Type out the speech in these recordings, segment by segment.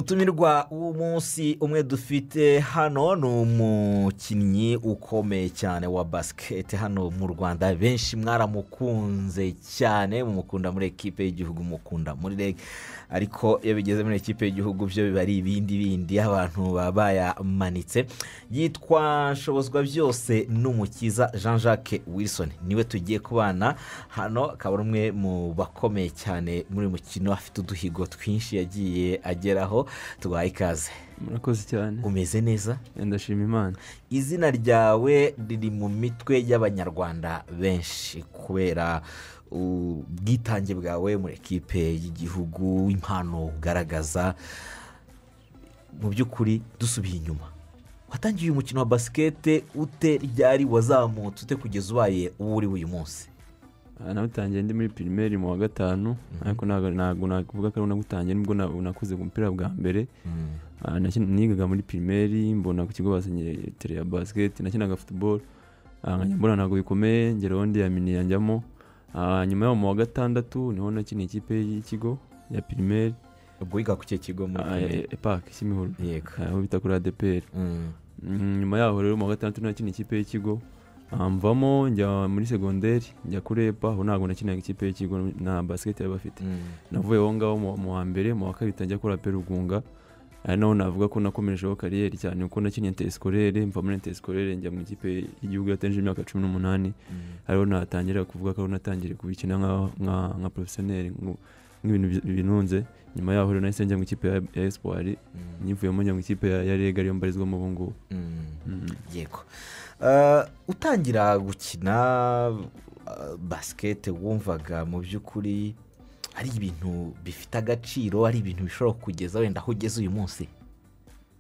mutumirwa w'umunsi umwe dufite hano ni umukinnyi ukomeye cyane wa basiketi hano mu rwanda benshi mwaramukunze cyane mumukunda muri ekipe y'igihugu mukunda muri reg ariko iyo bigeze muri ekipe y'igihugu byo biba ari ibindi bindi abantu baba bayamanitse yitwa nshobozwa byose n'umukiza jean jacques wilson niwe tugiye kubana hano akaba ari umwe mu bakomeye cyane muri uyu mukino afite uduhigo twinshi yagiye ageraho tubaye ikaze murakoze cyane umeze neza ndashima imana izina ryawe riri mu mitwe y'abanyarwanda benshi kubera ubwitange bwawe muri ekipe y'igihugu impano ugaragaza mu by'ukuri dusubiye inyuma watangiye uyu mukino wa basikete ute ryari wazamutse ute kugeza ubaye uwo uriwe uyu munsi nawutangiye ndi muri pirimeri mu wa gatanu ariko ntabwo nakuvuga ko nawutangiye nibwo nakuze ku mupira bwa mbere nigaga muri pirimeri mbona ku kigo basinye tere ya basiketi nakinaga futuboro mbona ntabwo bikomeye ngeraho ndi yamini yanjyamo nyuma yaho mu wa gatandatu niho nakina ikipe y'ikigo ya pirimeri ubwo wiga ku kigo muri pirimeri epaki kimihoro yego aho bita kuri adeperi nyuma yaho rero mu wa gatandatu nakina ikipe y'ikigo mvamo njya muri segonderi njya kurepa aho ntabwo nakinaga ikipe y'ikigo na basiketi yari bafite navuye aho ngaho mu wa mbere mu wa kabiri njya kora perugunga ari naho navuga ko nakomerejeho kariyeri cyane kuko nakinnye intesikorere mva muri intesikorere njya mu ikipe y'igihugu yatenje imyaka cumi n'umunani hariho natangira kuvuga ko natangire kubikina nka porofesiyoneri nk'ibintu binunze nyuma yaho rero nahise njya mu ikipe ya esipuwari nyivuyemo njya mu ikipe ya rega ariyo mbarizwamo ubu ngubu yego utangira gukina basikete wumvaga mu by'ukuri ari ibintu bifite agaciro ari ibintu bishobora kugeza wenda aho ugeze uyu munsi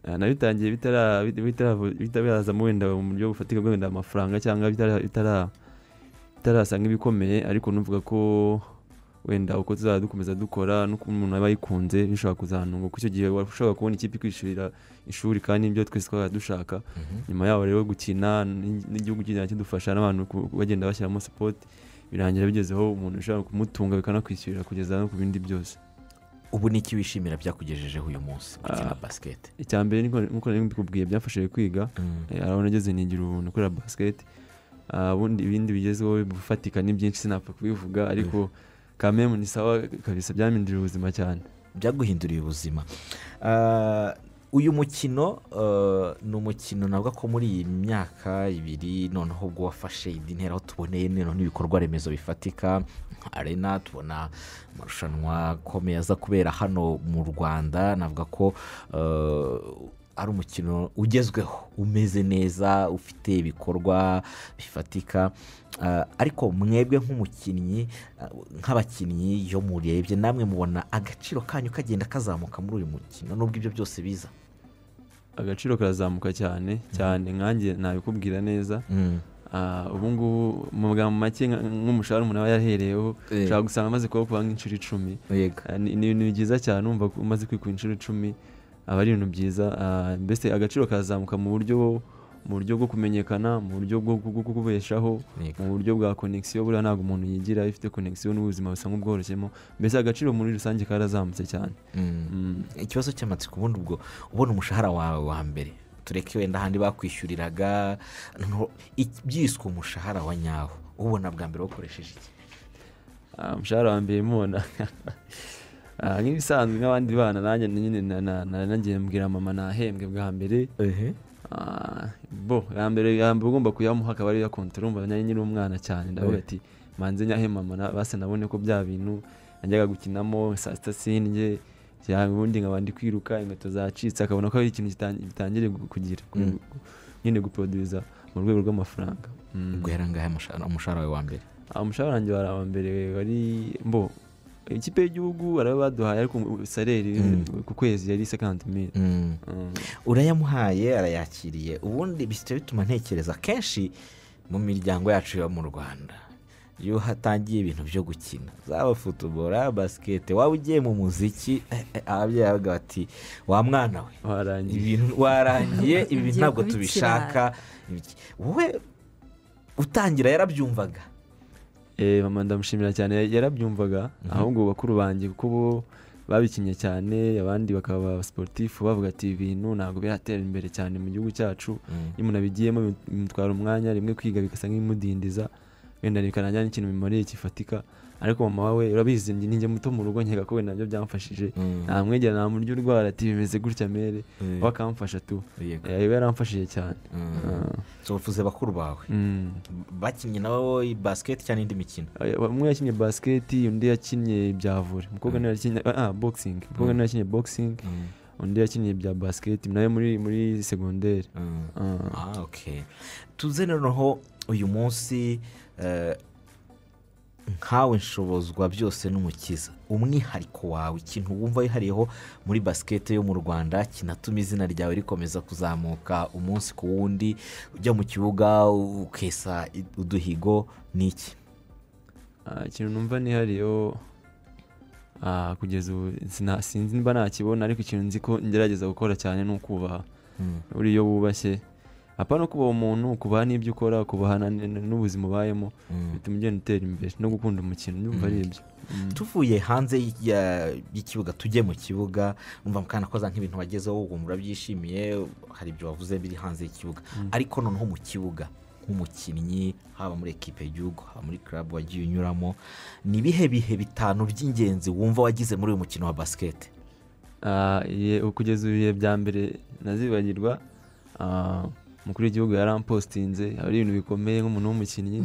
nabitangiye bitabazamo wenda mu buryo bufatika wenda amafaranga cyangwa bitarasanga ibikomeye ariko nuvuga ko wenda uko tuzajya dukomeza dukora nuko umuntu aba yikunze bishobora kuzanunga kuko icyo gihe ushobora kubona ikipe ikwishyurira ishuri kandi nibyo twese twaba dushaka nyuma yaho rero gukina n'igihugu kigenda kidufasha n'abantu bagenda bashyiramo sipoti birangira bigezeho umuntu ushobora kumutunga bikanakwishyurira kugeza no ku bindi byose ubu ni iki wishimira byakugejejeho uyu munsi gukina basiketi icya mbere nk'uko nari mbikubwiye byafashije kwiga urabona ageze nigira ubuntu kubera basiketi ibindi bigezweho bifatika ni byinshi sinapfa kubivuga ariko kamemu ni sawa kabisa byahinduriye ubuzima cyane byaguhinduriye ubuzima uyu mukino ni umukino navuga ko muri iyi myaka ibiri noneho ubwo wafashe indi ntera aho tuboneye n'ibikorwa remezo bifatika arena tubona amarushanwa akomeye aza kubera hano mu rwanda navuga ko ari umukino ugezweho umeze neza ufite ibikorwa bifatika ariko mwebwe nk'umukinnyi nk'abakinnyi iyo murebye namwe mubona agaciro kanyu kagenda kazamuka muri uyu mukino n'ubwo ibyo byose biza agaciro karazamuka cyane cyane nkange nabikubwira neza ubu ngubu mu magambo make nk'umushahara umuntu aba yahereyeho ushobora gusanga amaze kuba nk'inshuro icumi ni ibintu byiza cyane wumva umaze kwikura inshuro icumi aba ari ibintu byiza mbese agaciro kazamuka mu buryo mu buryo bwo kumenyekana mu buryo bwo kubeshaho mu buryo bwa konegisiyo buriya ntabwo umuntu yigira ifite konegisiyo n'ubuzima busa nk'ubworoshemo mbese agaciro muri rusange karazamutse cyane ikibazo cy'amatsiko ubundi ubwo ubona umushahara wawe wa mbere tureke wenda ahandi bakwishyuriraga byiswe umushahara wa nyawo ubona bwa mbere wakoresheje iki umushahara wa mbere mubona nk'ibisanzwe nk'abandi bana nanjye nyine nagiye mbwira mama nahembwe bwa mbere bo bwa mbere ugomba kuyamuha akaba ariyo yakontorora umva nyiri umwana cyane ndavuga ati manze nyahe mama basa nabone ko bya bintu najyaga gukinamo saa sita sindye ubundi nkaba ndi kwiruka inkweto zacitse akabona ko ari ikintu gitangiye kugira nyine gupoduriza mu rwego rw'amafaranga guhera ngahe umushahara wawe wa mbere umushahara wanjye wari wa mbere wari mbo ikipe y'igihugu araba baduhaye ariko sareri ku kwezi yari sekanti mili urayamuhaye arayakiriye ubundi bihita bituma ntekereza kenshi mu miryango yacu yo mu rwanda iyo hatangiye ibintu byo gukina zaba futubora basikete waba ugiye mu muziki ababyeyi bavuga bati wa mwana we warangiye ibi ntabwo tubishaka wowe utangira yarabyumvaga mama ndamushimira cyane yarabyumvaga ahubwo bakuru banjye kuko bo babikinnye cyane abandi bakaba abasiporutifu bavuga ati ibintu ntabwo biratera imbere cyane mu gihugu cyacu iyo umuntu abigiyemo bimutwara umwanya rimwe kwiga bigasa nk'ibimudindiza wenda bikarangira n'ikintu bimariye gifatika ariko mama we urabizi ninjye muto mu rugo nkeka ko wenda nabyo byamfashije nta mwegera nta muryo urwara ati bimeze gutya mere we akamfasha tu yaba yaramfashije cyane uvuze bakuru bawe bakinnye nabo basiketi cyangwa indi mikino umwe yakinnye basiketi undi yakinnye ibya vore umukobwa niwe yakinnye ah boxing umukobwa niwe yakinnye boxing undi yakinnye ibya basiketi nawe muri muri segonderi tuze noneho uyu munsi nkawe nshobozwa byose n'umukiza umwihariko wawe ikintu wumva wihariyeho muri basikete yo mu rwanda kinatuma izina ryawe rikomeza kuzamuka umunsi ku wundi ujya mu kibuga ukesa uduhigo ni iki ikintu numva nihariyeho kugeza ubu sinzi niba nakibona ariko ikintu nzi ko ngerageza gukora cyane ni ukubaha uriyo wubashye apfa no kubaha umuntu kubaha n'ibyo ukora kubaha n'ubuzima ubayemo bituma ugenda utera imbere no gukunda umukino nyumva ari ibyo tuvuye hanze y'ikibuga tujye mu kibuga numva mukana ko nk'ibintu wagezeho ubu murabyishimiye hari ibyo wavuze biri hanze y'ikibuga ariko noneho mu kibuga nk'umukinnyi haba muri ekipe y'igihugu haba muri karabu wagiye unyuramo ni ibihe bihe bitanu by'ingenzi wumva wagize muri uyu mukino wa basikete kugeza ibihe bya mbere nazibagirwa umukuru w'igihugu yarampositinze ari ibintu bikomeye nk'umuntu w'umukinnyi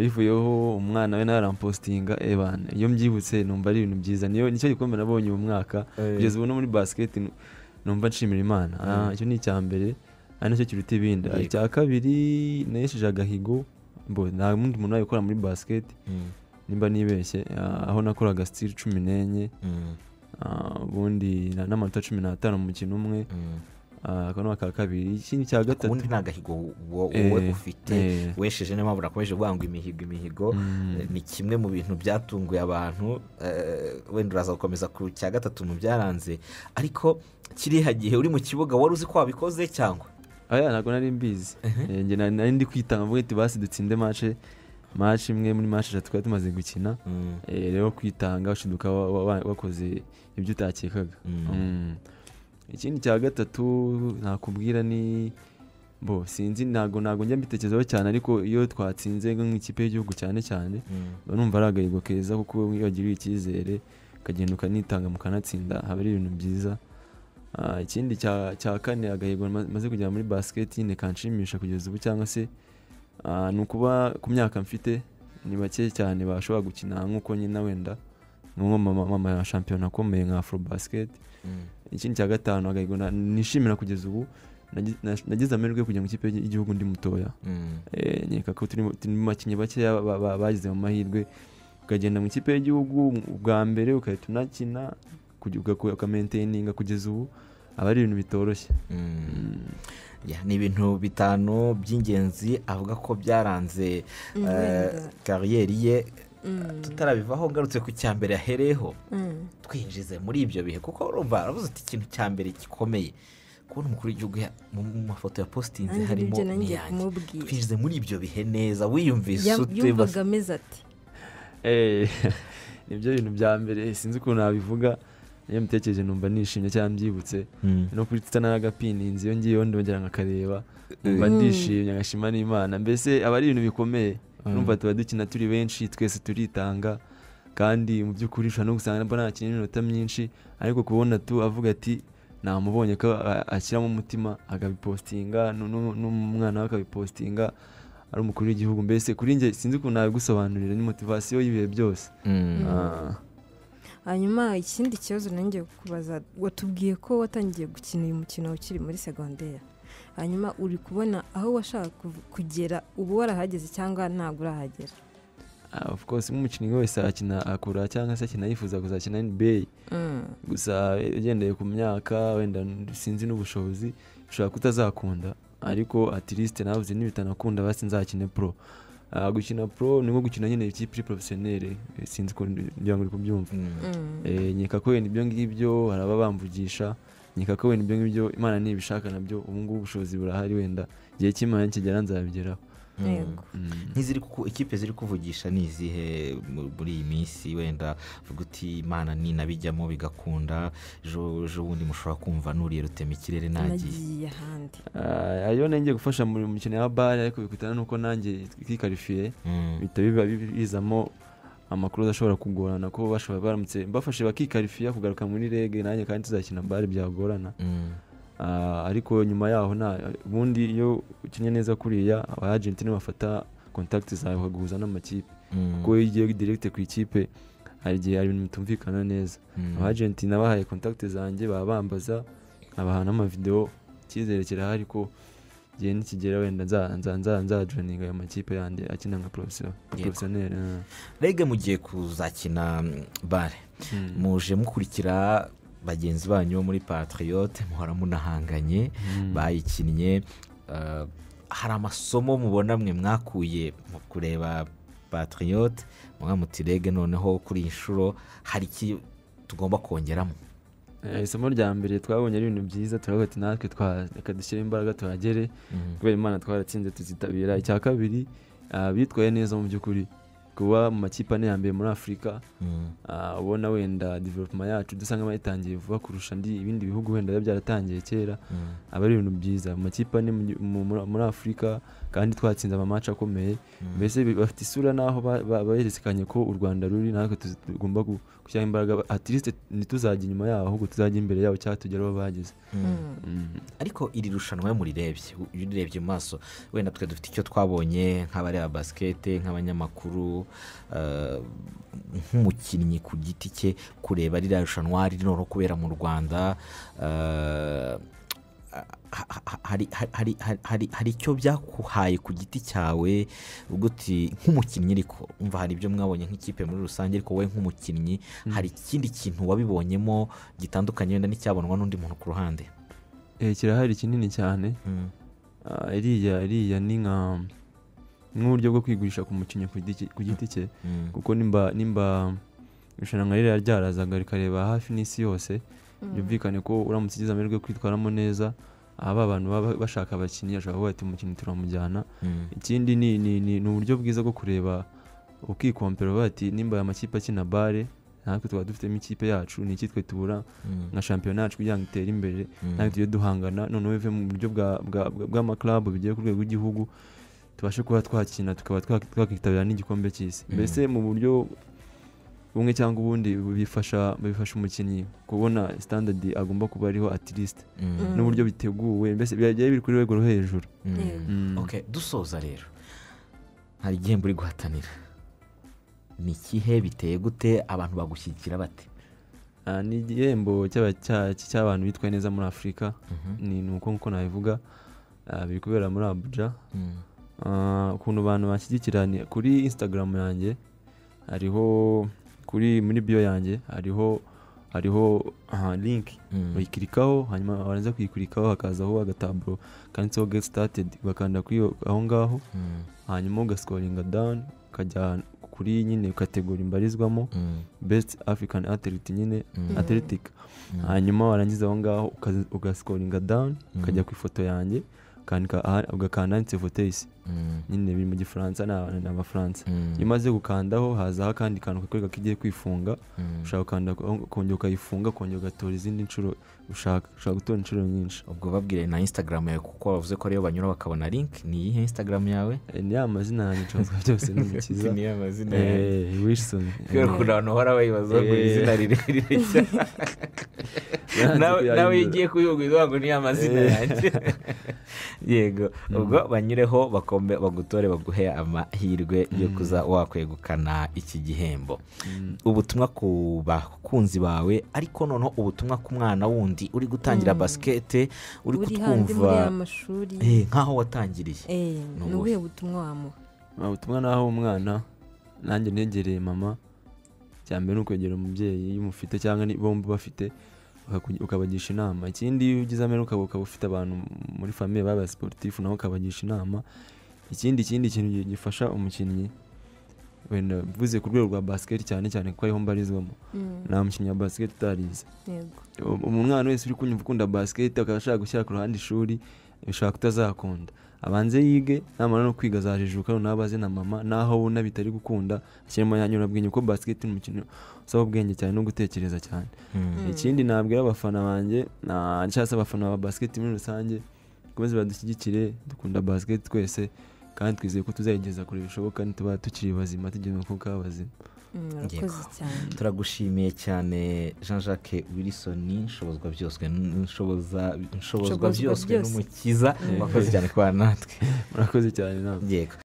bivuyeho umwana we nawe yarampositinga ebana iyo mbyibutse numva ari ibintu byiza nicyo gikombe nabonye uyu mwaka kugeza ubu no muri basiketi numva nshimira imana icyo ni icya mbere ari nacyo kiruta ibindi icya kabiri nayesheje agahigo nta wundi muntu wabikora muri basiketi nimba nibeshye aho nakoraga sitiri cumi n'enye ubundi n'amanota cumi n'atanu mu mukino umwe aka ni aka kabiri ikindi cya gatatu ubundi ni agahigo wowe ufite wesheje niyo mpamvu urakomeje kuvuga ngo imihigo imihigo ni kimwe mu bintu byatunguye abantu wenda uraza gukomeza ku cya gatatu mu byaranze ariko kiriya gihe uri mu kibuga wari uzi ko wabikoze cyangwa aya ntabwo nari mbizi nari ndi kwitanga mvuga ati basi dutsinde mace mace imwe muri mace eshatu twari tumaze gukina rero kwitanga ushiduka wakoze ibyo utakekaga ikindi cya gatatu nakubwira ni bo sinzi ntabwo ntabwo njya mbitekerezaho cyane ariko iyo twatsinze nk'ikipe y'igihugu cyane cyane mba numva ari agahigo keza kuko iyo wagiriye icyizere ukagenda ukanitanga mukanatsinda haba ari ibintu byiza ikindi cya kane agahigo maze kugera muri basiketi nyine kanshimisha kugeza ubu cyangwa se ni ukuba ku myaka mfite ni bake cyane bashobora gukina nk'uko nyine wenda mama ya shampiyona akomeye nka afro basiketi ikindi cya gatanu agahigo nishimira kugeza ubu nagize amahirwe yo kujya mu ikipe y'igihugu ndi mutoya nkeka ko turi mu bakinnyi bakeya bagize mu mahirwe ukagenda mu ikipe y'igihugu bwa mbere ugahita unakina ukamentininga kugeza ubu aba ari ibintu bitoroshye ni ibintu bitanu by'ingenzi avuga ko byaranze kariyeri ye tutarabivaho ngarutse ku cya mbere yahereyeho twinjize muri ibyo bihe kuko urumva urabuze ati ikintu cya mbere gikomeye kubona umukuru w'igihugu mu mafoto ya positinze harimo n'iyange twinjize muri ibyo bihe neza wiyumvise yumvaga ameze ati nibyo bintu bya mbere sinzi ukuntu nabivuga iyo mitekereze numva nishimye cyangwa mbyibutse no kuri twita n'agapini inzu iyo ngiyo ndongera nkakareba numva ndishimye agashima n'imana mbese aba ari ibintu bikomeye numva tuba dukina turi benshi twese turitanga kandi mu by'ukuri ushobora no gusanga mbona akina iminota myinshi ariko kubona tu avuga ati namubonye ko ashyiramo umutima akabipositinga n'umwana we akabipositinga ari umukuru w'igihugu mbese kuri njye sinzi ukuntu nabigusobanurira ni motivasiyo y'ibihe byose hanyuma ikindi kibazo nongeye kubaza watubwiye ko watangiye gukina uyu mukino ukiri muri segonderi hanyuma uri kubona aho washaka kugera uba warahageze cyangwa ntabwo urahagera of course nk'umukinnyi wese akina akura cyangwa se akina yifuza kuzakina nba gusa ugendeye ku myaka wenda sinzi n'ubushobozi ushobora kutazakunda ariko atirisite nawe uzi n'ibitanakunda basi nzakine pro gukina pro ni nko gukina nyine ikipe iri porofesiyoneri sinzi kugira ngo uri kubyumva nkeka ko wenda ibyo ngibyo haraba bamvugisha nkeka ko wenda ibyo ngibyo imana ntibishaka nabyo ubu ngubu ubushobozi burahari wenda igihe cy'imana nikigera nzabigeraho yego nk'iziri kuku ikipe ziri kuvugisha ni izihe mu- muri iyi minsi wenda uvuga uti imana ninabijyamo bigakunda ejo ejo bundi mushobora kumva nuriye rutema ikirere nagiye nagiye ahandi Ah, ayo nenge gufasha mu mukino ya bare ariko bikutana n'uko nanjye twikarifiye Mm. bihita biba bizamo amakuru adashobora kugorana ko bashobora baramutse bafashe bakikarifiya kugaruka muri rege nanjye kandi tuzakina bare byagorana Mm. Ah, ariko nyuma yaho nta ubundi iyo ukinnye neza kuriya abajenti nibo bafata kontakiti zawe bakaguhuza n'amakipe Mm. kuko iyo ugiye direkite ku ikipe hari igihe hari ibintu bitumvikana neza Mm. abajenti nabahaye kontakiti zanjye baba bambaza nk'abaha n'amavidewo icyizere kirahari ko igihe nikigera wenda nza- nza- nza- nzajoyininga ayo makipe yanjye akina nka porofesiyo- Yego. porofesiyoneri ah. rege mugiye kuzakina mm, bare muje mukurikira bagenzi banyu bo muri patriyote muhora munahanganye Mm. bayikinnye eh, hari amasomo mubona mwe mwakuye mu kureba patriyote muti rege noneho kuri iyi nshuro hari iki tugomba kongeramo Eh, isomo rya mbere twabonye ari ibintu byiza turavuga ati natwe twa- reka dushyire imbaraga tuhagere kubera imana twaratsinze tuzitabira icya kabiri ah, bitwaye neza mu by'ukuri kuba mu makipe ane ya mbere muri afurika Mm. ah, ubona wenda development yacu dusa nk'abayitangiye vuba kurusha andi- ibindi bihugu wenda biba byaratangiye kera Mm. aba ari ibintu byiza mu makipe ane mu gi- mu- muri- muri afurika kandi twatsinze amamatch akomeye mbese bi- bafite isura n'aho ba- ba- bahererekanye ko u rwanda ruri natwe tuzi- tugomba gu- gushyiraho imbaraga ba- at least ntituzajye inyuma yaho ahubwo tuzajye imbere yabo cyangwa tugere aho bageze Mm. ariko iri rushanwa murirebye iyo urebye mu maso wenda twe dufite icyo twabonye nk'abareba basikete nk'abanyamakuru eh, nk'umukinnyi ku giti cye kureba ririya rushanwa ririmo kubera mu rwanda eh, ha- ha- hari- hari- hari- hari- hari icyo byakuhaye ku giti cyawe ubwo uti nk'umukinnyi ariko umva hari ibyo mwabonye nk'ikipe muri rusange ariko wowe nk'umukinnyi hari ikindi kintu wabibonyemo gitandukanye wenda n'icyabonwa n'undi muntu ku ruhande Eh, kirahari kinini cyane Mm. Ah, iriya iriya ni nka nk'uburyo bwo kwigurisha ku mukinnyi ku giti ku giti cye Mm. kuko nimba nimba irushanwa ririya ryarazaga rikareba hafi n'isi yose byumvikane ko uramutse ugize amahirwe yo kwitwaramo neza aha ba bantu baba bashaka abakinnyi ashobora kuvuga ati umukinnyi turamujyana Mm. ikindi ni ni ni ni uburyo bwiza bwo kureba ukikompera uvuga ati nimba aya makipe akina bare natwe twaba dufitemo ikipe yacu ni iki twe tubura Mm. nka shampiyona yacu kugira ngo itere imbere Mm. natwe tujye duhangana noneho bive mu buryo bwa- bwa- bwa- bw'amakarabu bigiye ku rwego rw'igihugu tubashe kuba twakina tukaba twak- twakitabira n'igikombe cy'isi Mhm. mbese mu buryo bumwe cyangwa ubundi bifasha bifasha umukinnyi kubona standard agomba kuba ariho at least Mm. n'uburyo biteguwe mbese byagiye biri kuri rwego rwo hejuru Mm. Mm. ok dusoza rero hari igihembo uri guhatanira ni ikihe biteye gute abantu bagushyigikira bate Ah, ni igihembo cy'aba- cya- cy'abantu bitwaye neza muri afurika Mhm. ni ni uko nkuko nabivuga ah, biri kubera muri abuja Mm. Ah, ukuntu abantu banshyigikira ni kuri instagram yanjye hariho kuri muri bio yanjye hariho hariho aha, link Mm. uyikirikaho hanyuma warangiza kuyikurikaho hakazaho agataburo kanditseho get started ugakanda kuri iyo- aho ngaho Mm. hanyuma ugasikoringa down ukajya kuri nyine kategori mbarizwamo Mm. best african athlete nyine Mm. athletic Mm. hanyuma warangiza aho ngaho uka- ugasikoringa down ukajya ku ifoto yange ukandika aha- ugakanda handitse votesi Mm. nyine biri mu gifaransa ni aba- ni abafaransa Mm. iyo umaze gukandaho hazaho akandi kantu kakwereka ko igiye kwifunga Mm. ushobora gukanda ko- kongera ukayifunga kongera ugatora izindi nshuro ushaka ushobora gutora inshuro nyinshi ubwo babwire na instagram yawe kuko bavuze ko ariyo banyura bakabona link ni iyihe instagram yawe Eh, ni ya mazina yanjye nshobozwa byose ni umukiza amazina Eh, Wilson kubera ukuntu abantu bahora bayibaza ngo iri Eh. zina rirerire cyane nawe nawe iyo ugiye kuyubwira ngo ni amazina Eh. yanjye yego ubwo banyureho bakome- bagutore baguhe amahirwe yo kuza wakwegukana iki gihembo ubutumwa ku bakunzi bawe ariko noneho ubutumwa ku mwana wundi uri gutangira basikete uri uri hanze muri ya kutwumva mashuri eh, nk'aho watangiriye Eh, Ni ni ubuhe? ubuhe butumwa wamuha ubutumwa naho umwana nanjye negereye mama cya mbere ni ukwegera umubyeyi iyo umufite cyangwa ni bombi bafite bakaku- ukabagisha inama ikindi iyo ugize amera ukaba ukaba ufite abantu muri famiye baba siporutifu nawe ukabagisha inama ikindi ikindi kintu gi- gifasha umukinnyi wenda mvuze ku rwego rwa basiketi cyane cyane kuko ariho mbarizwamo Mm, nta mukinnyi wa basiketi utarize yego umu- umwana wese uri kunyumva ukunda basiketi akaba ashaka gushyira ku ruhande ishuri bishobora kutazakunda abanze yige namara no kwiga azajijuka noneho abaze na mama naho abona bitari gukunda ashyiramo ya nyurabwenge kuko basiketi ni umukino usaba ubwenge cyane no gutekereza cyane ikindi nabwira abafana banjye na- cyangwa se abafana ba basiketi muri rusange dukomeze badushyigikire dukunda basiketi twese kandi twizeye ko tuzayigeza kure bishoboka nituba tukiri bazima tugiye mu kuka bazima Mm, Yego. urakoze cyane turagushimiye cyane jean jacques wilson nshobozwa byoswe nshoboza nshobozwa Nshobozwa byoswe byose. n'umukiza Mm. wakoze cyane kubana natwe murakoze cyane namwe yego